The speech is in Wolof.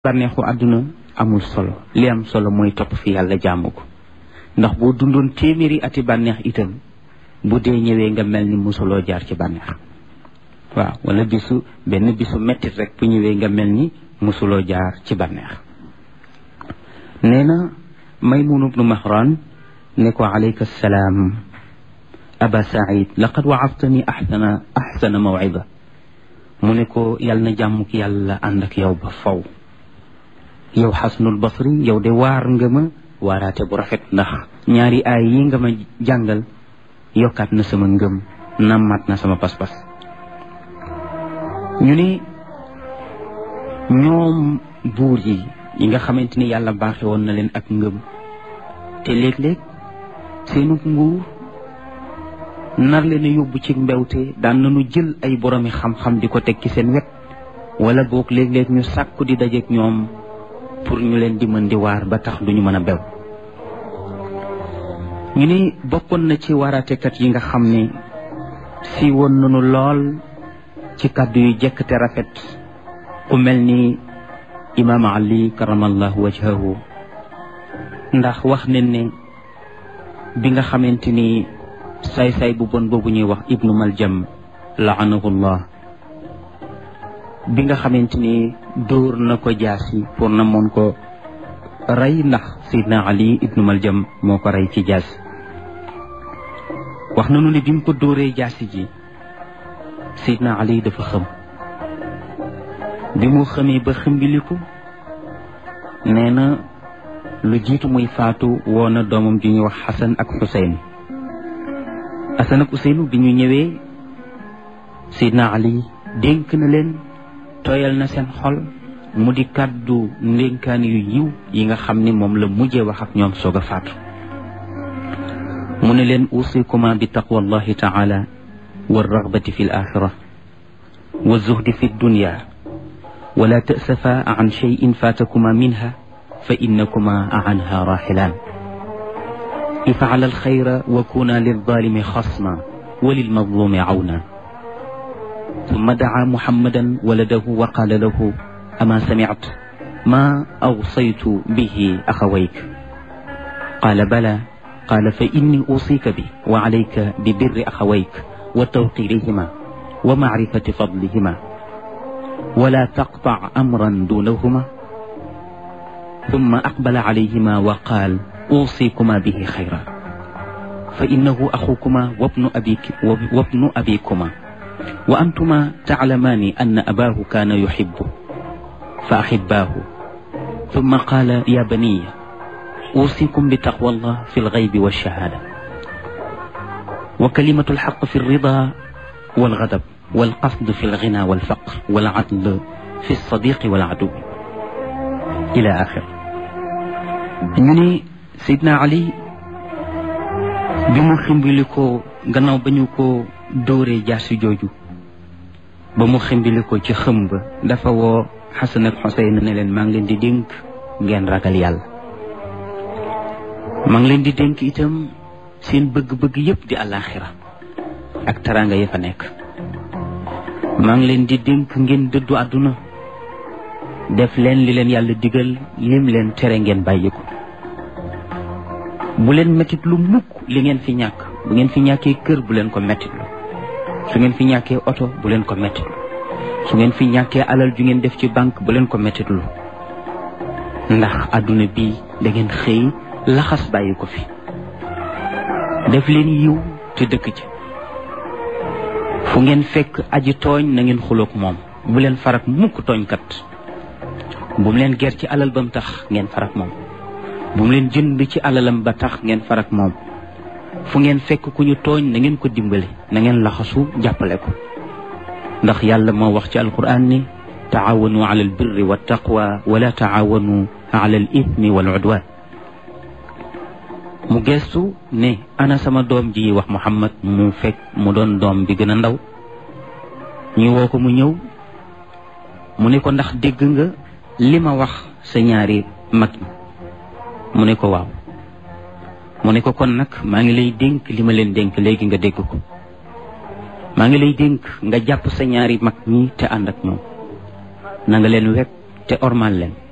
bànneexu àdduna amul solo li am solo mooy topp fi yàlla jaamu ko ndax boo dundoon téeméeri ati bànneex itam bu dee ñëwee nga mel ni musuloo jaar ci bànneex waaw wala bisu benn bisu mettit rek bu ñëwee nga mel ni musuloo jaar ci bànneex nee na maymun ibnu mahran ne ko alayka salaam aba said laqad waadtani axsana axsana mawcida mu ne ko yal na jàmmuk yàlla ànd ak yow ba faw yow xasnul basri yow de waar nga ma waaraate bu rafet ndax ñaari aay yi nga ma jàngal yokkaat na sama ngëm nammaat na sama pas-pas ñu ne ñoom buur yi yi nga xamante ni yàlla baaxe woon na leen ak ngëm te léeg-léeg seenu nguur nar leen a yóbbu ci mbewte daan nañu jël ay boromi xam-xam di ko teg ci seen wet wala boog léeg-léeg ñu sàkku di dajeek ñoom pour ñu leen di mën di waar ba tax duñu mën a bew ñu ni bokkoon na ci waaraatekat yi nga xam ne si woon nañu lool ci kàddu yu jekk te rafet ku mel ni imaam ali karamallahu wajhahu ndax wax ne ne bi nga xamante ni saay-saay bu bon boobu ñuy wax ibnu maljam laanahullah bi nga xamante ni dóor na ko jaasi pour na moon ko rey ndax sayidna ali ibnu maljam moo ko rey ci jaasi wax nanu ne bi mu ko dóoree jaasi ji sayidna ali dafa xëm bi mu xëmee ba xëmbiliku nee na lu jiitu muy faatu woo na doomam ju ñuy wax xasan ak xuseyn xasan ak xuseynu bi ñu ñëwee sayidna ali dénk na leen tooyal na seen xol mu di kàddu ndénkaan yu yiw yi nga xam ni moom la mujjee wax ak ñoom soog a faatu mu ne leen usikuma bi taqwa allahi taala wa ragbati fi l axira wa zuhdi fi dunya wala tasafa an cheyin fatakuma minha fa innakuma anha raxilaan ifcala alxayra wa kuna lilzalimi xasma wa lilmazlumi awna ثم دعا محمدا ولده وقال له أما سمعت ما أوصيت به أخويك قال بلى قال فإني أوصيك به وعليك ببر أخويك وتوقيرهما ومعرفة فضلهما ولا تقطع أمرا دونهما ثم أقبل عليهما وقال أوصيكما به خيرا فإنه أخوكما وابن أبيك وابن أبيكما وأنتما تعلمان أن أباه كان يحبه فأحباه ثم قال يا بني أوصيكم بتقوى الله في الغيب والشهادة وكلمة الحق في الرضا والغضب والقصد في الغنى والفقر والعدل في الصديق والعدو إلى آخر ñu Seydina Ali bi mu ximbili ko gannaaw ba ñu ko dóoree jaasi jooju ba mu ximbili ko ci xëm ba dafa woo xasan ak xoseyn ne leen maa ngi leen di dénk ngeen ragal yàlla maa ngi leen di dénk itam seen bëgg-bëgg yépp di àllaaxira ak taraanga ya fa nekk maa ngi leen di dénk ngeen dëddu àdduna def leen li leen yàlla digal lim leen tere ngeen bàyyi ko bu leen mettit lu mukk li ngeen fi ñàkk bu ngeen fi ñàkkee kër bu leen ko mettitlu su ngeen fi ñàkkee oto bu leen ko mettitlu su ngeen fi ñàkkee alal ju ngeen def ci banque bu leen ko mettitlu ndax àdduna bi da ngeen xëy laxas bàyyi ko fi def leen yiw te dëkk ci fu ngeen fekk aji tooñ na ngeen xuloog moom bu leen farak mukk tooñkat bu mu leen ger ci alal ba mu tax ngeen farak moom bu mu leen jënd ci alalam ba tax ngeen farak moom fu ngeen fekk ku ñu tooñ na ngeen ko dimbale na ngeen laxasu jàppale ko ndax yàlla moo wax ci alquran ni taawanu ala albirri wa taqwa wala taawanu ala al ithmi wal udwan mu gestu ne ana sama doom ji wax muhammad mu fekk mu doon doom bi gën a ndaw ñu woo ko mu ñëw mu ne ko ndax dégg nga li ma wax sa ñaari mag mu ne ko waaw mu ne ko kon nag maa ngi lay dénk li ma leen dénk léegi nga dégg ko maa ngi lay dénk nga jàpp sa ñaari mag ñi te ànd ak ñoom na nga leen wekk te ormal leen